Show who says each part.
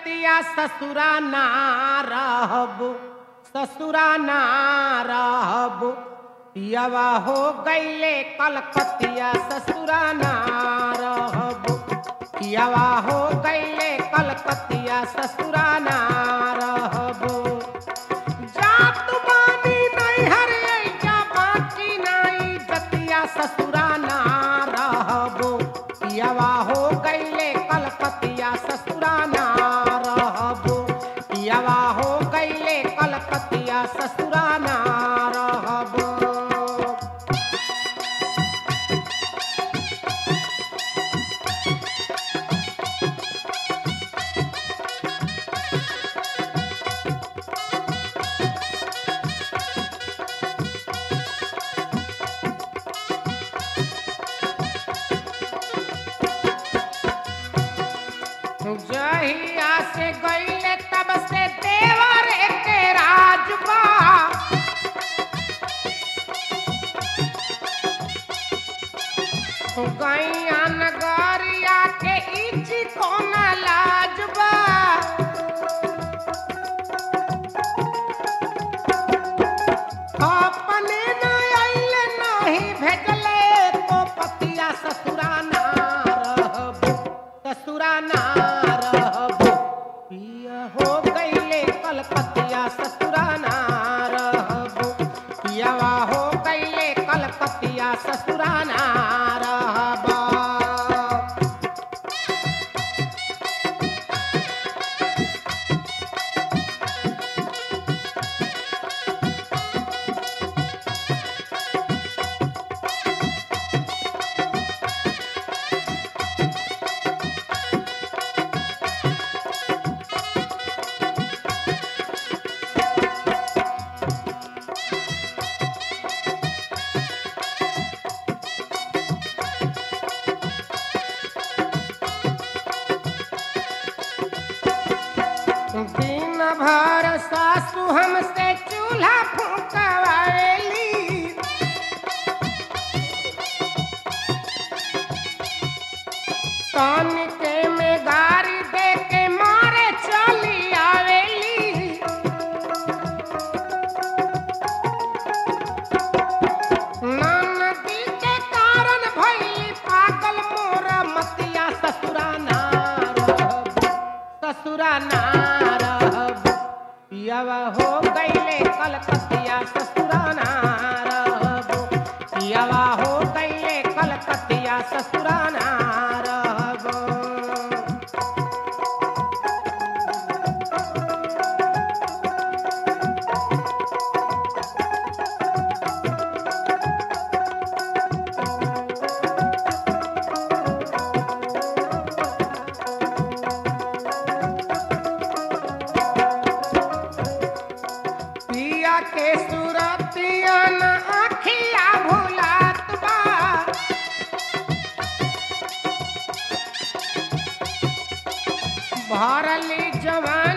Speaker 1: रतिया ससुरा ना रहब ससुरा ना रहब पियावा हो गईले कलकतिया ससुरा ना रहब पियावा हो गईले कलकतिया ससुरा ना रहब जात बानी नैहर अइजा बाकी नाई जतिया ससुरा ना रहबो पियावा हो गईले कलकतिया ससुरा ना रहबो पियावा हो गईले कलकतिया ससुरा ना रहबो जहिया से गईले तब से देवर के राजबा गैया नगरिया के इची कोना लाजबा अपने न आइले नाही भेजले तो पतिया ससुरा ना रहबो ससुरा ना रहबो पिया हो गईले कलकतिया ससुरा ना रहबो पियावा हो गईले कलकतिया ससुरा ना रहबो दिन भर सासु हमसे चूल्हा फूकवावेली कान के में गारी दे के मारे चली आवेली नदी के कारण भइली पागल मोर मतिया ससुरा ना रहब ससुरा ना रहब पियावा हो गईले कलकतिया ससुरा ना रहब पियावा हो गईले कलकतिया ससुरा ना रहब पिया के सुरतिया न आखिया भुलात बा भरली जवान